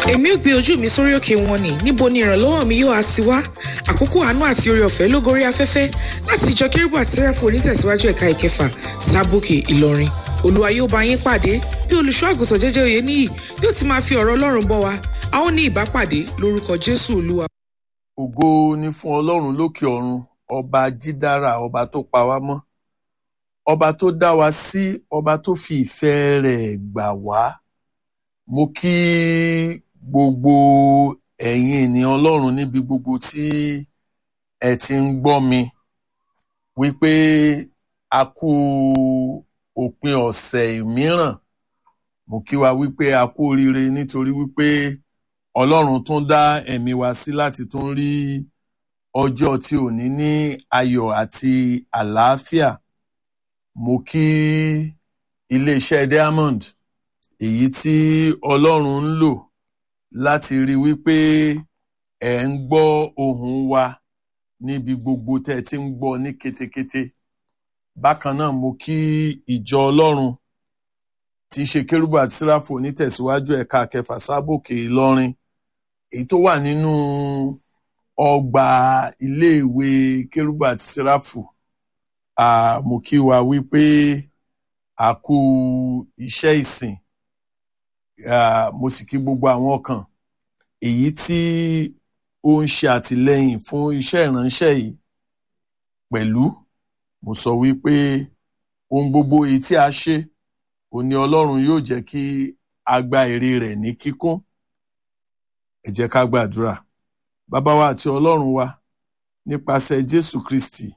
èmi ò gbé ojú mi sórí òkè wọn ni níbo ni ìrànlọ́wọ́ mi yóò á ti wá àkókò àánú àti oore ọ̀fẹ́ ló gorí afẹ́fẹ́ láti ìjọ kérúbù àti sẹ́ráfù onítẹ̀síwájú ẹ̀ka ìkẹfà sábòkè ìlọrin olúwa yóò bá yín pàdé bí olùṣọ́ àgùntàn jẹ́jẹ́ òye níyì yóò ti máa fi ọ̀rọ̀ ọlọ́run bọ́ wa a ó ní ìbápàdé lórúkọ jésù olúwa. ògo ni fún ọlọ́run lókè ọ̀run ọba jídára ọba tó pa wá mọ́ ọba tó dá wa sí ọba tó fi ìfẹ́ rẹ̀ gbà wá mo kí gbogbo ẹ̀yin ènìyàn ọlọ́run níbi gbogbo tí ẹ ti ń gbọ́ mi wípé a kú òpin ọ̀sẹ̀ mìíràn mo kí wa wípé a kú oríire nítorí wípé ọlọ́run tún dá ẹ̀mí wa sí láti tún rí ọjọ́ tí òní ní ayọ̀ àti àlàáfíà mo kí iléeṣẹ́ diamond èyí tí ọlọ́run ń lò láti rí wípé ẹ̀ ń gbọ́ ohùn wa níbi gbogbo tẹ́ ẹ ti ń gbọ́ ní kétékété bákan náà mo kí ìjọ ọlọ́run tí í ṣe kérúbù àti síráfù onítẹ̀síwájú ẹ̀ka kẹfà sábòkè ìlọrin èyí tó wà nínú ọgbà iléèwé kérúbù àti síráfù mo kí wa wípé a kú iṣẹ́ ìsìn mo sì kí gbogbo àwọn kan èyí tí ó ń ṣe àtìlẹ́yìn fún iṣẹ́ ìránṣẹ́ yìí pẹ̀lú mo sọ wípé ohun gbogbo èyí tí a ṣe ó ní Ọlọ́run yóò jẹ́ kí a gba èrè rẹ̀ ní kíkún ẹ jẹ́ ká gbàdúrà bàbá wa àti Ọlọ́run wa nípasẹ̀ Jésù Kristi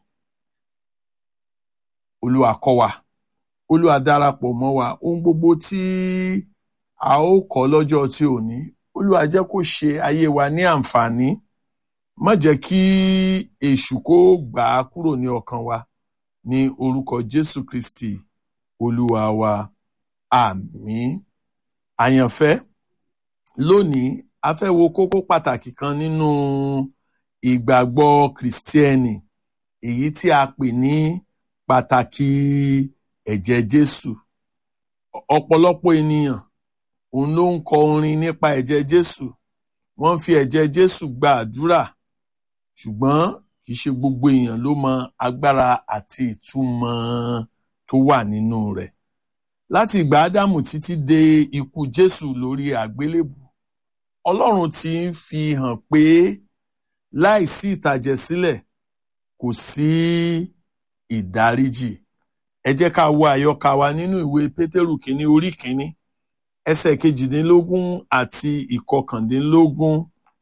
Olúwa kọ́ wa Olúwa darapọ̀ mọ́ wa ohun gbogbo tí a ó kọ́ lọ́jọ́ tí ò ní Olúwa jẹ́ kó ṣe ayé wa ní àǹfààní má jẹ́ kí èṣù kó gbà á kúrò ní ọkàn wa ní orúkọ Jésù Kristi Olúwa wa àmín àyànfẹ́ lónìí a fẹ́ wo kókó pàtàkì kan nínú ìgbàgbọ́ kìrìsìtẹ́nì èyí tí a pè ní pàtàkì ẹ̀jẹ̀ Jésù ọ̀pọ̀lọpọ̀ ènìyàn òun ló ń kọ orin nípa ẹ̀jẹ̀ Jésù wọ́n fi ẹ̀jẹ̀ Jésù gba àdúrà ṣùgbọ́n kì í ṣe gbogbo èèyàn ló mọ agbára àti ìtumọ̀ tó wà nínú rẹ̀ láti ìgbà Ádámù títí dé ikú Jésù lórí àgbélébù Ọlọ́run ti ń fi hàn pé láìsí ìtàjẹ̀sílẹ̀ kò sí ìdáríjì ẹ jẹ́ ká wo àyọkà wa nínú ìwé Pétérù kínní orí kínní ẹsẹ̀ kejìdínlógún àti ìkọkàndínlógún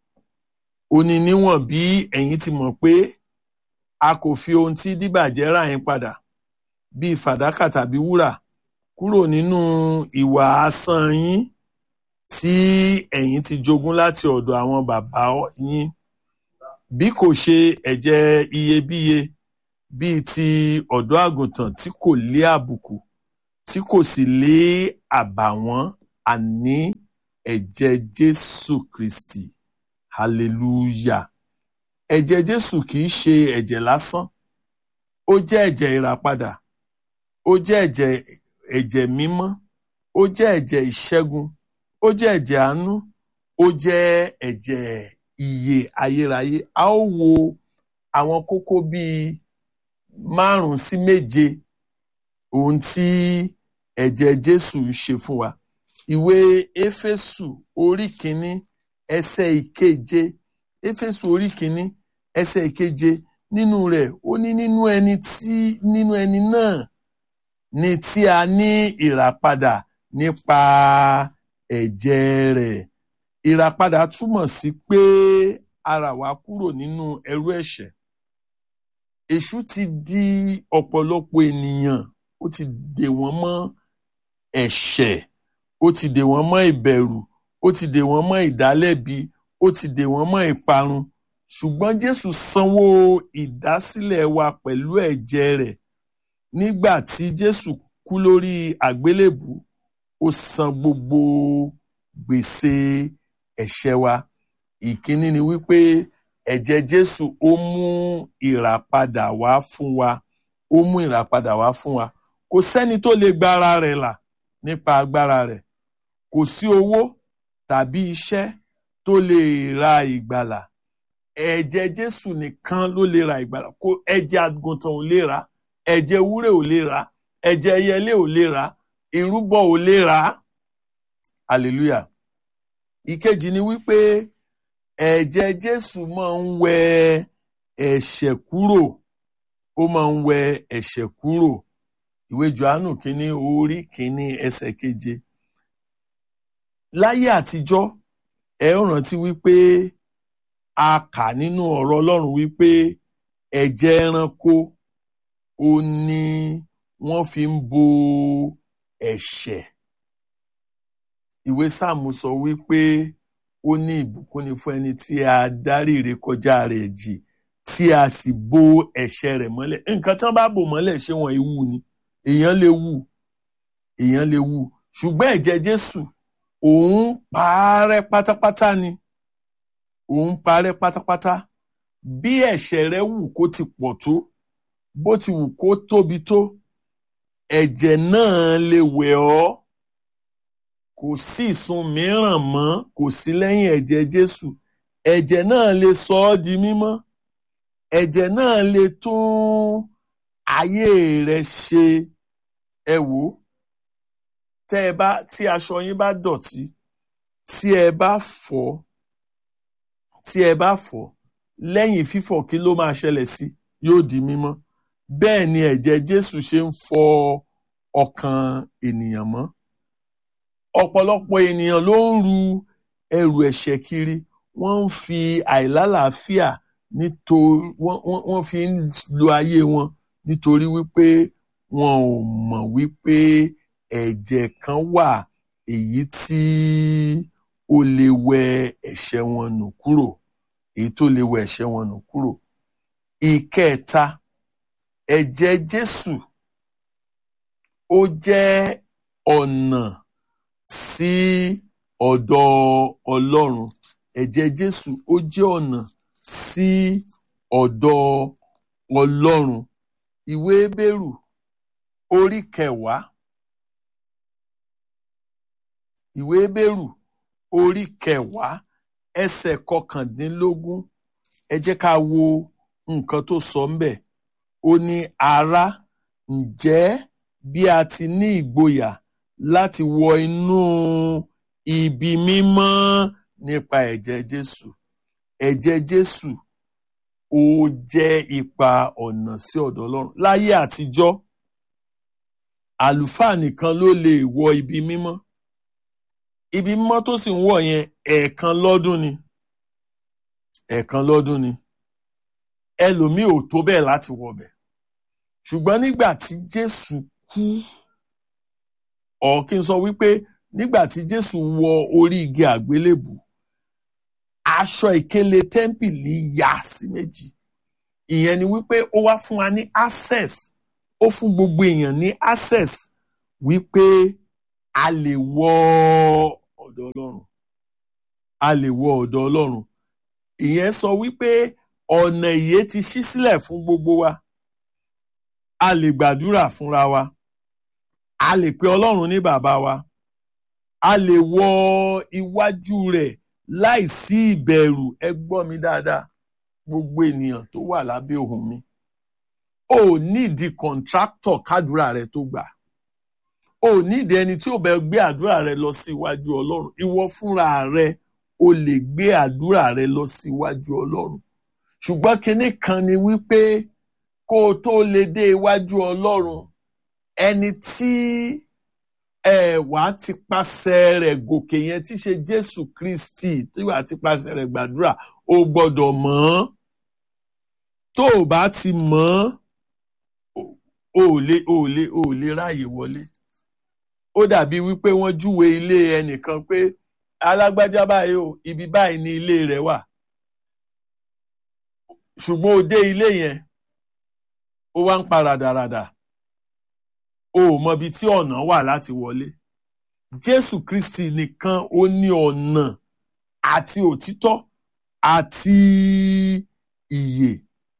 ó ní níwọ̀n bí ẹ̀yin ti mọ̀ pé a kò fi ohun tí díbàjẹ́ rà yín padà bíi fàdákà tàbí wúrà kúrò nínú ìwà asán yín tí ẹ̀yin ti jogún láti ọ̀dọ̀ àwọn bàbá yín bí kò ṣe ẹ̀jẹ̀ iyebíye bíi ti ọ̀dọ́ àgùntàn tí kò lé àbùkù tí kò sì lé àbàwọ́n àní ẹ̀jẹ̀ Jésù Kristi hallelujah ẹ̀jẹ̀ Jésù kìí ṣe ẹ̀jẹ̀ lásán ó jẹ́ ẹ̀jẹ̀ ìràpadà ó jẹ́ ẹ̀jẹ̀ ẹ̀jẹ̀ mímọ́ ó jẹ́ ẹ̀jẹ̀ ìṣẹ́gun ó jẹ́ ẹ̀jẹ̀ àánú ó jẹ́ ẹ̀jẹ̀ ìyè ayérayé a ó wo àwọn kókó bíi márùn sí méje ohun tí ẹ̀jẹ̀ Jésù ń ṣe fún wa ìwé Éfésù orí kìíní ẹsẹ̀ ìkeje Éfésù orí kìíní ẹsẹ̀ ìkeje nínú rẹ̀ ó ní nínú ẹni tí nínú ẹni náà ni tí a ní ìràpadà nípa ẹ̀jẹ̀ rẹ̀ ìràpadà túmọ̀ sí pé a rà wá kúrò nínú ẹrú ẹ̀ṣẹ̀ èṣù ti di ọ̀pọ̀lọpọ̀ ènìyàn ó ti dè wọ́n mọ́ ẹ̀ṣẹ̀ ó ti dè wọ́n mọ́ ìbẹ̀rù ó ti dè wọ́n mọ́ ìdálẹ́bi ó ti dè wọ́n mọ́ ìparun ṣùgbọ́n Jésù sanwó ìdásílẹ̀ wa pẹ̀lú ẹ̀jẹ̀ rẹ̀ nígbà tí Jésù kú lórí àgbélébù ó san gbogbo gbèsè ẹ̀ṣẹ̀ wa ìkíní ni wípé ẹ̀jẹ̀ Jésù ó mú ìràpadà wá fún wa ó mú ìràpadà wá fún wa kò sẹ́ni tó lè gba ara rẹ̀ là nípa agbára rẹ̀ kò sí owó tàbí iṣẹ́ tó lè ra ìgbàlà ẹ̀jẹ̀ jésù nìkan ló lè ra ìgbàlà kó ẹ̀jẹ̀ àgùntàn ò lè rà ẹ̀jẹ̀ ewúrẹ́ ò lè rà ẹ̀jẹ̀ ẹyẹlé ò lè rà ìrúbọ ò lè rà hallelujah ìkejì ni wípé ẹ̀jẹ̀ jésù máa ń wẹ ẹ̀ṣẹ̀ kúrò ó máa ń wẹ ẹ̀ṣẹ̀ kúrò ìwé johannu kínní orí kínní ẹsẹ̀ keje láyé àtijọ́ ẹ ó rántí wípé a kà nínú ọ̀rọ̀ ọlọ́run wípé ẹ̀jẹ̀ ẹranko ó ní wọ́n fi ń bo ẹ̀ṣẹ̀ ìwé sáàmù sọ wípé ó ní ìbùkún ni fún ẹni tí a dárí ìrékọjá rẹ̀ jì tí a sì bo ẹ̀ṣẹ̀ rẹ̀ mọ́lẹ̀ nǹkan tí wọ́n bá bò mọ́lẹ̀ ṣé wọ́n ewu ni èèyàn lè wù èèyàn lè wù ṣùgbọ́n ẹ̀jẹ̀ Jésù òun parẹ́ pátápátá ni òun parẹ́ pátápátá bí ẹ̀ṣẹ̀ rẹ wù kó ti pọ̀ tó bó ti wù kó tóbi tó ẹ̀jẹ̀ náà lè wẹ̀ ọ́ kò sí ìsun mìíràn mọ́ kò sí lẹ́yìn ẹ̀jẹ̀ Jésù ẹ̀jẹ̀ náà lè sọ ọ́ di mímọ́ ẹ̀jẹ̀ náà lè tún ayé rẹ ṣe ẹ wò ó tẹ́ ẹ bá tí aṣọ yín bá dọ̀tí tí ẹ bá fọ̀ tí ẹ bá fọ̀ lẹ́yìn fífọ̀ kí ló máa ṣẹlẹ̀ sí yóò di mímọ́ bẹ́ẹ̀ ni ẹ̀jẹ̀ Jésù ṣe ń fọ ọkàn ènìyàn mọ́ ọ̀pọ̀lọpọ̀ ènìyàn ló ń ru ẹrù ẹ̀ṣẹ̀ kiri wọ́n ń fi àìlálàáfíà nítorí wọ́n fi ń lo ayé wọn nítorí wípé wọn ò mọ̀ wípé ẹ̀jẹ̀ kan wà èyí tí ó lè wẹ ẹ̀ṣẹ̀ wọn nù kúrò èyí tó lè wẹ ẹ̀ṣẹ̀ wọn nù kúrò. ìkẹta ẹ̀jẹ̀ Jésù ó jẹ́ ọ̀nà sí ọ̀dọ̀ Ọlọ́run ẹ̀jẹ̀ Jésù ó jẹ́ ọ̀nà sí ọ̀dọ̀ Ọlọ́run ìwé Hébérù orí kẹwàá ìwé Hébérù orí kẹwàá ẹsẹ̀ kọkàndínlógún ẹ jẹ́ ká wo nǹkan tó sọ ńbẹ̀ ó ní ará ǹjẹ́ bí a ti ní ìgboyà láti wọ inú ibi mímọ́ nípa ẹ̀jẹ̀ Jésù ẹ̀jẹ̀ Jésù ó jẹ́ ipa ọ̀nà sí ọ̀dọ̀ Ọlọ́run láyé àtijọ́ àlùfáà nìkan ló lè wọ ibi mímọ́ ibi mímọ́ tó sì ń wọ̀ yẹn ẹ̀ẹ̀kan lọ́dún ni ẹ̀ẹ̀kan lọ́dún ni ẹlòmíì ò tó bẹ́ẹ̀ láti wọ̀ bẹ̀ ṣùgbọ́n nígbà tí Jésù kú ọ̀ kí n sọ wípé nígbà tí Jésù wọ orí igi àgbélébù aṣọ ìkélé tẹ́ḿpìlì yà sí méjì ìyẹn ni wípé ó wá fún wa ní access ó fún gbogbo èèyàn ní access wípé a lè wọ ọ̀dọ̀ Ọlọ́run a lè wọ ọ̀dọ̀ Ọlọ́run ìyẹn sọ wípé ọ̀nà ìyè ti ṣí sílẹ̀ fún gbogbo wa a lè gbàdúrà fúnra wa a lè pe Ọlọ́run ní bàbá wa a lè wọ iwájú rẹ̀ láìsí ìbẹ̀rù ẹ gbọ́ mi dáadáa gbogbo ènìyàn tó wà lábẹ́ ohùn mi ò nídìí kọ̀ǹtráktọ̀ kádùrà rẹ tó gbà ò nídìí ẹni tí ò bẹ gbé àdúrà rẹ lọ sí iwájú Ọlọ́run ìwọ fúnra rẹ o lè gbé àdúrà rẹ lọ sí iwájú Ọlọ́run ṣùgbọ́n kinní kan ni wípé kó o tó lè dé iwájú Ọlọ́run ẹni tí ẹ wàá ti pàṣẹ rẹ̀ gòkè yẹn tí ṣe Jésù Kristi tí wàá ti pàṣẹ rẹ̀ gbàdúrà o gbọ́dọ̀ mọ̀ ọ́n tó o bá ti mọ̀ ọ́n o ò lè o ò lè o ò lè ráàyè wọlé ó dàbí wípé wọ́n júwe ilé ẹnìkan pé alágbájá báyìí o ibi báyìí ni ilé rẹ̀ wà ṣùgbọ́n o dé ilé yẹn ó wá ń pa ràdàràdà o ò mọbi tí ọ̀nà wà láti wọlé Jésù Kristi nìkan ó ní ọ̀nà àti òtítọ́ àti ìyè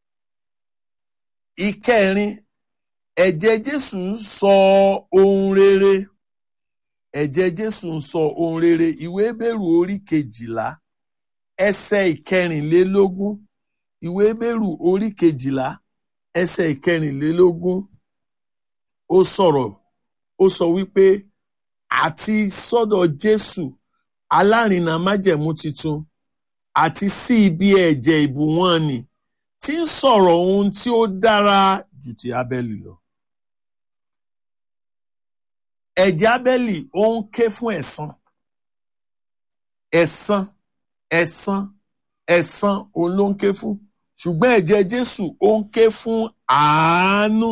ìkẹrin ẹ̀jẹ̀ Jésù ń sọ ohun rere ẹ̀jẹ̀ Jésù ń sọ ohun rere ìwé Hébérù orí kejìlá ẹsẹ̀ ìkẹrìnlélógún ìwé Hébérù orí kejìlá ẹsẹ̀ ìkẹrìnlélógún ó sọ̀rọ̀ ó sọ wípé àti sọ́dọ̀ Jésù alárinà májẹ̀mú titun àti sí ibi ẹ̀jẹ̀ ìbùwọ́n ni tí ń sọ̀rọ̀ ohun tí ó dára jù ti Ábẹ́lì lọ. ẹ̀jẹ̀ Ábẹ́lì ó ń ké fún ẹ̀san ẹ̀san ẹ̀san ẹ̀san òun ló ń ké fún ṣùgbọ́n ẹ̀jẹ̀ Jésù ó ń ké fún àánú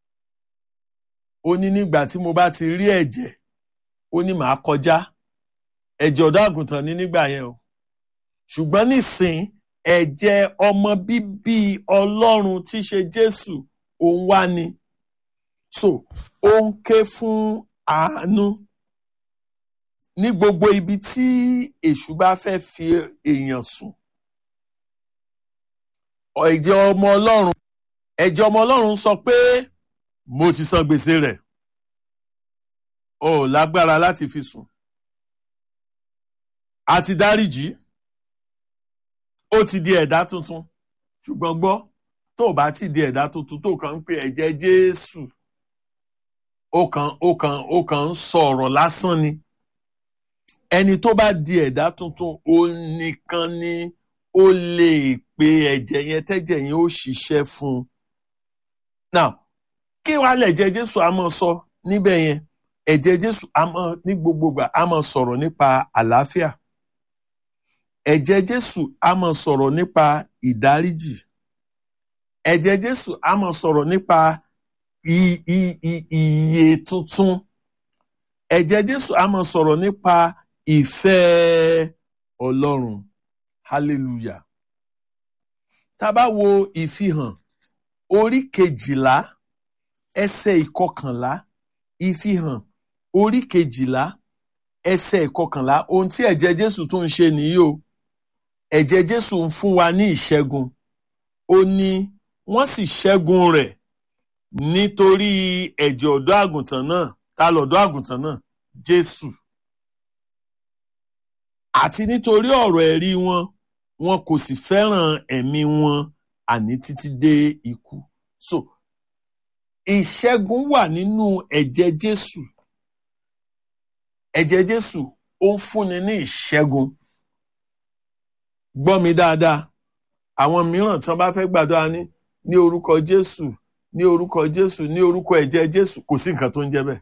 ó ní nígbà tí mo bá ti rí ẹ̀jẹ̀ ó ní màá kọjá ẹ̀jẹ̀ ọ̀dọ́ àgùntàn ní nígbà yẹn o ṣùgbọ́n nísìn ẹ̀jẹ̀ ọmọ bíbí Ọlọ́run tí í ṣe Jésù òun wá ni so ó ń ké fún àánú ní gbogbo ibi tí èṣù bá fẹ́ fi èèyàn sùn ẹ̀jẹ̀ ọmọ Ọlọ́run ẹ̀jẹ̀ ọmọ Ọlọ́run sọ pé mo ti san gbèsè rẹ̀ o ò lágbára láti fi sùn a ti dáríjì ó ti di ẹ̀dá tuntun ṣùgbọ́n gbọ́ tó o bá ti di ẹ̀dá tuntun tó kàn ń pe ẹ̀jẹ̀ Jésù ó kàn ó kàn ó kàn ń sọ̀rọ̀ lásán ni ẹni tó bá di ẹ̀dá tuntun ó nìkan ni ó lè pe ẹ̀jẹ̀ yẹn tẹ́jẹ̀ yẹn ó ṣiṣẹ́ fún un. now kí wàá lẹ̀jẹ̀ Jésù a máa sọ níbẹ̀ yẹn ẹ̀jẹ̀ Jésù a máa ní gbogbogbà a máa sọ̀rọ̀ nípa àlàáfíà ẹ̀jẹ̀ Jésù a máa sọ̀rọ̀ nípa ìdáríjì ẹ̀jẹ̀ Jésù a máa sọ̀rọ̀ nípa ìyè tuntun ẹ̀jẹ̀ Jésù a máa sọ̀rọ̀ nípa ìfẹ́ Ọlọ́run hallelujah tá a bá wo ìfihàn orí kejìlá ẹsẹ̀ ìkọkànlá ìfihàn orí kejìlá ẹsẹ̀ ìkọkànlá ohun tí ẹ̀jẹ̀ Jésù tún ń ṣe nìyí o ẹ̀jẹ̀ Jésù ń fún wa ní ìṣẹ́gun ó ní wọ́n sì ṣẹ́gun rẹ̀ nítorí ẹ̀jẹ̀ ọ̀dọ́ àgùntàn náà ta lọ̀dọ́ àgùntàn náà Jésù àti nítorí ọ̀rọ̀ ẹ̀rí wọn wọn kò sì fẹ́ràn ẹ̀mí wọn àní títí dé ikú so ìṣẹ́gun wà nínú ẹ̀jẹ̀ Jésù ẹ̀jẹ̀ Jésù ó ń fúnni ní ìṣẹ́gun gbọ́ mi dáadáa àwọn mìíràn tí wọ́n bá fẹ́ gbàdúrà ní ní orúkọ Jésù ní orúkọ Jésù ní orúkọ ẹ̀jẹ̀ Jésù kò sí nǹkan tó ń jẹ́ bẹ́ẹ̀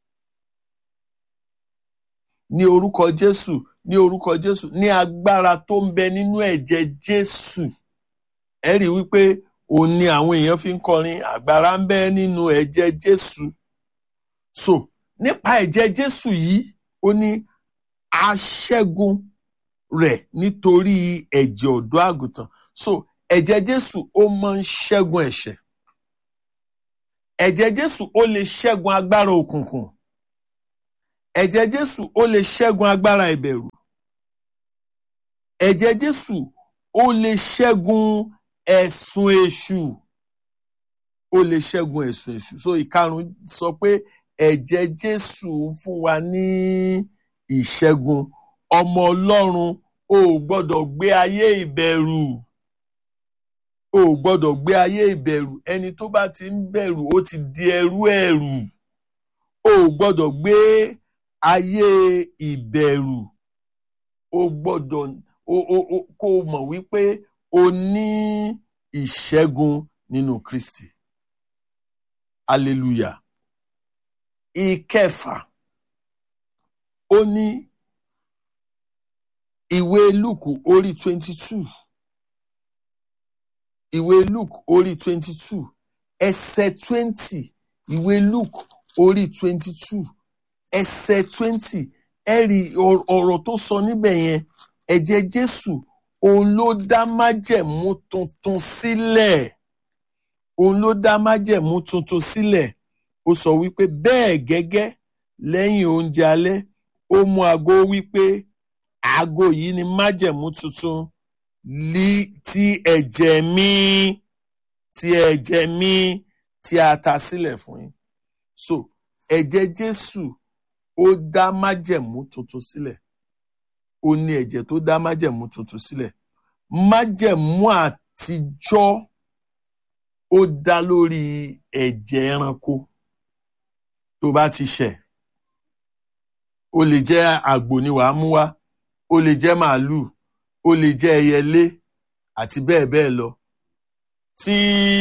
ní orúkọ Jésù ní orúkọ Jésù ní agbára tó ń bẹ nínú ẹ̀jẹ̀ Jésù ẹ rí wípé òun ni àwọn èèyàn fi ń kọrin agbára ń bẹ nínú ẹ̀jẹ̀ Jésù so nípa ẹ̀jẹ̀ Jésù yìí ó ní aṣẹ́gun rẹ̀ nítorí ẹ̀jẹ̀ ọ̀dọ́ àgùntàn so ẹ̀jẹ̀ Jésù ó máa ń ṣẹ́gun ẹ̀ṣẹ̀ ẹ̀jẹ̀ Jésù ó lè ṣẹ́gun agbára òkùnkùn ẹ̀jẹ̀ Jésù ó lè ṣẹ́gun agbára ìbẹ̀rù ẹ̀jẹ̀ Jésù ó lè ṣẹ́gun ẹ̀sùn èṣù ó lè ṣẹ́gun ẹ̀sùn èṣù so ìkarùn sọ pé ẹ̀jẹ̀ Jésù fún wa ní ìṣẹ́gun ọmọ Ọlọ́run o ò gbọ́dọ̀ gbé ayé ìbẹ̀rù o ò gbọ́dọ̀ gbé ayé ìbẹ̀rù ẹni tó bá ti ń bẹ̀rù ó ti di ẹrú ẹ̀rù o ò gbọ́dọ̀ gbé ayé ìbẹ̀rù o gbọ́dọ̀ o o o kó o mọ̀ wípé o ní ìṣẹ́gun nínú Kristi hallelujah ìkẹfà ó ní ìwé Lúùkù orí twenty two ìwé Lúùkù orí twenty two ẹsẹ̀ twenty ìwé Lúùkù orí twenty two ẹsẹ̀ twenty ẹ rí ọ̀rọ̀ tó sọ níbẹ̀ yẹn ẹ̀jẹ̀ Jésù òun ló dá májẹ̀mú tuntun sílẹ̀ òun ló dá májẹ̀mú tuntun sílẹ̀ ó sọ wípé bẹ́ẹ̀ gẹ́gẹ́ lẹ́yìn oúnjẹ alẹ́ ó mú aago wípé aago yìí ni májẹ̀mú tuntun lí tí ẹ̀jẹ̀ mi tí ẹ̀jẹ̀ mi tí a ta sílẹ̀ fún yín so ẹ̀jẹ̀ Jésù ó dá májẹ̀mú tuntun sílẹ̀ ó ní ẹ̀jẹ̀ tó dá májẹ̀mú tuntun sílẹ̀ májẹ̀mú àtijọ́ ó dá lórí ẹ̀jẹ̀ ẹranko tó bá ti ṣẹ̀ ó lè jẹ́ àgbò ni wàá mú wá ó lè jẹ́ màálù ó lè jẹ́ ẹyẹlé àti bẹ́ẹ̀ bẹ́ẹ̀ lọ tí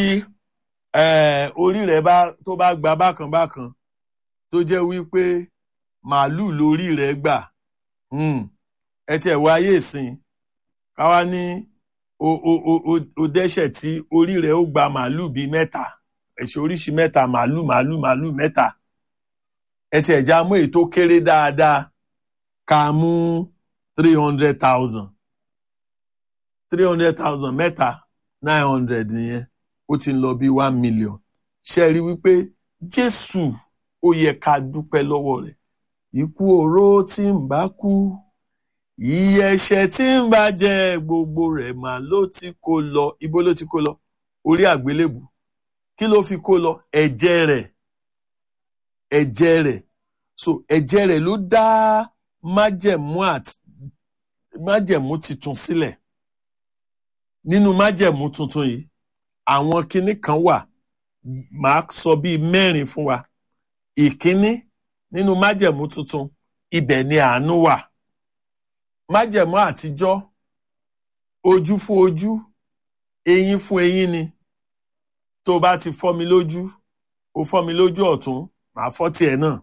eh, orí rẹ̀ bá tó bá gba bákan bákan tó jẹ́ wípé màálù lórí rẹ̀ gbà hmm, ẹ tiẹ̀ wọ ayé ìsìn káwá ní o o o o o dẹ́ṣẹ̀ tí orí rẹ̀ ó gba màálù bíi mẹ́ta ẹ̀ṣẹ̀ oríṣi mẹ́ta màálù màálù màálù mẹ́ta ẹ tiẹ̀ já mú èyí tó kéré dáadáa ká mú three hundred thousand three hundred thousand mẹ́ta nine hundred nìyẹn ó ti ń lọ bí one million ṣe rí wípé Jésù ó yẹ ká dúpẹ́ lọ́wọ́ rẹ̀ ikú oró tí ń bá kú iye ẹ̀ṣẹ̀ tí ń bá jẹ gbogbo rẹ̀ mà ló ti kó lọ ibo ló ti kó lọ orí àgbélébù kí ló fi kó lọ ẹ̀jẹ̀ rẹ̀ ẹ̀jẹ̀ rẹ̀ so ẹ̀jẹ̀ rẹ̀ ló dá májẹ̀mú àti májẹ̀mú titun sílẹ̀ nínú májẹ̀mú tuntun yìí àwọn kinní kan wà màá sọ bíi mẹ́rin fún wa ìkíní nínú májẹ̀mú tuntun ibẹ̀ ni àánú wà májẹ̀mú àtijọ́ ojú fún ojú eyín fún eyín ni tó bá ti fọ́ mi lójú ó fọ́ mi lójú ọ̀tún màá fọ́ tiẹ̀ náà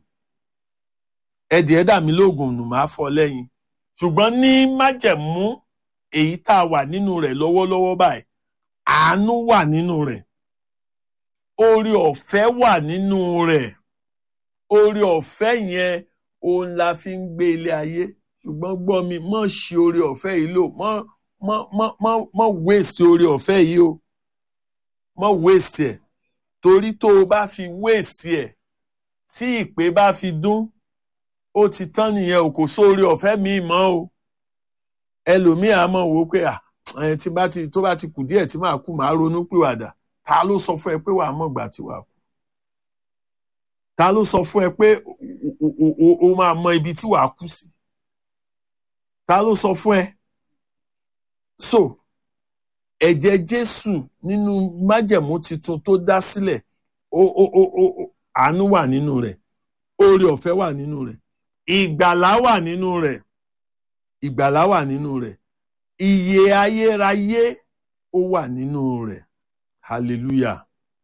ẹ̀dì ẹ̀dà mi lóògùn nù màá fọ́ lẹ́yìn ṣùgbọ́n ní májẹ̀mú èyí tá a wà nínú rẹ̀ lọ́wọ́lọ́wọ́ báyìí àánú wà nínú rẹ̀ orí ọ̀fẹ́ wà nínú rẹ̀ orí ọ̀fẹ́ yẹn òun la fi ń gbé ilé ayé ṣùgbọ́n gbọ́ mi mọ̀ ṣe orí ọ̀fẹ́ yìí lò mọ̀ mọ̀ mọ̀ mọ̀ mọ̀ waste orí ọ̀fẹ́ yìí o mọ̀ waste ẹ̀ torí tó o bá fi waste ẹ̀ tí ìpè bá fi dún ó ti tán nìyẹn o kò sórí ọ̀fẹ́ mi mọ́ o ẹlòmíì á mọ̀ wò ó pé à ẹ̀ tí bá ti tó bá ti kù díẹ̀ tí màá kú màá ronú pìwàdà ta ló sọ fún ẹ pé wàá mọ̀ gbà tí wàá kú ta ló sọ fún ẹ pé o máa mọ ibi tí wàá kú sí ta ló sọ fún ẹ so ẹ̀jẹ̀ Jésù nínú májẹ̀mú titun tó dá sílẹ̀ ó ó ó ó àánú wà nínú rẹ̀ oore ọ̀fẹ́ wà nínú rẹ̀ ìgbàlá wà nínú rẹ̀ ìgbàlá wà nínú rẹ̀ ìyè ayérayé ó wà nínú rẹ̀ hallelujah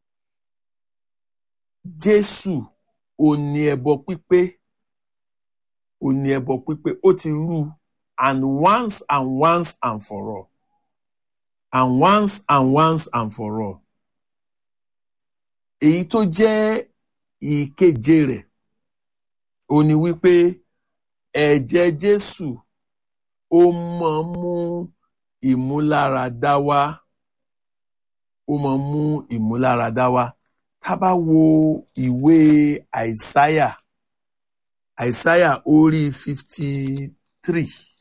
Jésù ò ní ẹbọ pípé ò ní ẹbọ pípé ó ti rú and once and once and for all and once and once and for all èyí tó jẹ́ ìkeje rẹ̀ ó ní wípé ẹ̀jẹ̀ Jésù ó máa ń mú ìmúláradá wá ó máa ń mú ìmúláradá wá tá bá wo ìwé àìsáyà àìsáyà orí fifty three